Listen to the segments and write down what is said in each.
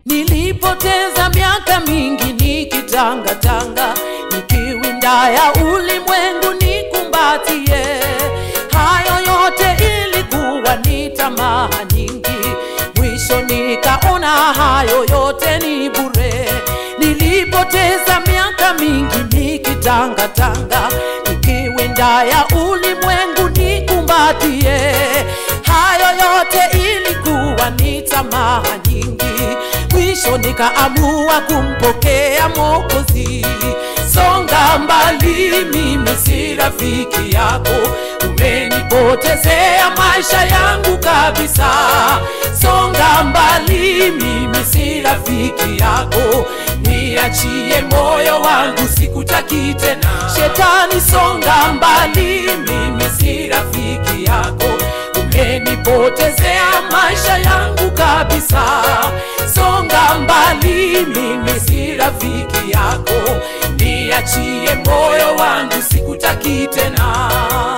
Nilipoteza miaka mingi nikitangatanga, nikiwinda ya ulimwengu nikumbatie. Hayo yote ilikuwa ni tamaa nyingi, mwisho nikaona hayo yote ni bure. Nilipoteza miaka mingi nikitangatanga, nikiwinda ya ulimwengu nikumbatie. Hayo yote ilikuwa ni tamaa nyingi, mwisho nikaamua kumpokea Mwokozi. Songa mbali, mimi si rafiki yako, umenipotezea maisha yangu kabisa. Songa mbali, mimi si rafiki yako, niachie moyo wangu, sikutaki tena. Shetani, songa mbali, mimi si rafiki yako, umenipotezea maisha yangu kabisa. Songa mbali, mimi si rafiki yako, niachie moyo wangu, sikutaki tena.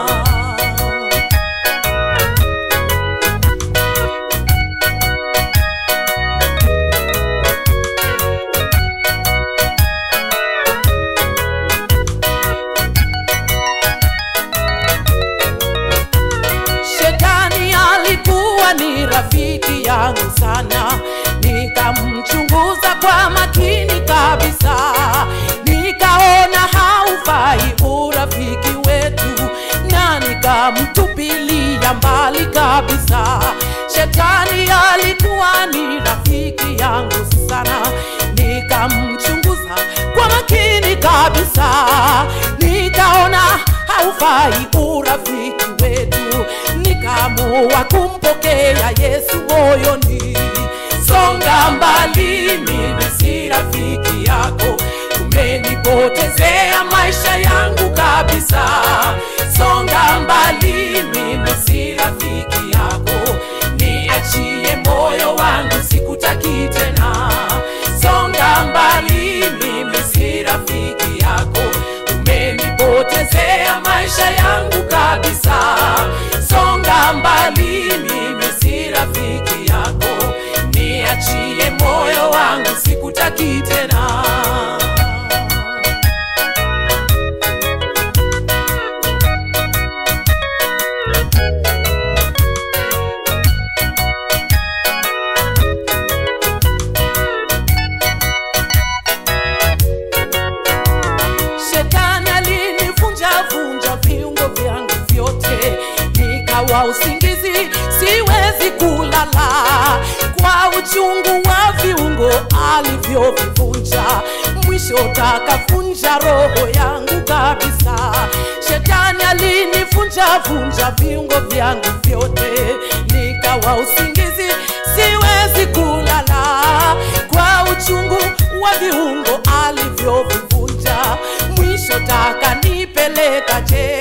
Shetani alikuwa ni rafiki yangu sana, nikamchunguza kwa makini kabisa, nikaona haufai urafiki wetu, na nikamtupilia mbali kabisa. Shetani alikuwa ni rafiki yangu sana, nikamchunguza kwa makini kabisa, nikaona haufai urafiki wetu, nikaamua kumpokea Yesu moyoni. Songa mbali, mimi si rafiki yako, umenipotezea maisha yangu kabisa. Songa mbali, mimi si rafiki yako, niachie moyo wangu, sikutaki tena. Songa mbali, mimi si rafiki yako, umenipotezea maisha yangu kabisa. Songa mbali, mimi si rafiki yako, niachie moyo wangu, sikutaki tena. Shetani alinivunja vunja viungo vyangu vyote, nikawa usingizi, siwezi kulala kwa uchungu wa viungo alivyovivunja. Mwisho takavunja roho yangu kabisa. Shetani alinivunja vunja viungo vyangu vyote, nikawa usingizi, siwezi kulala kwa uchungu wa viungo alivyovivunja. Mwisho taka nipeleka je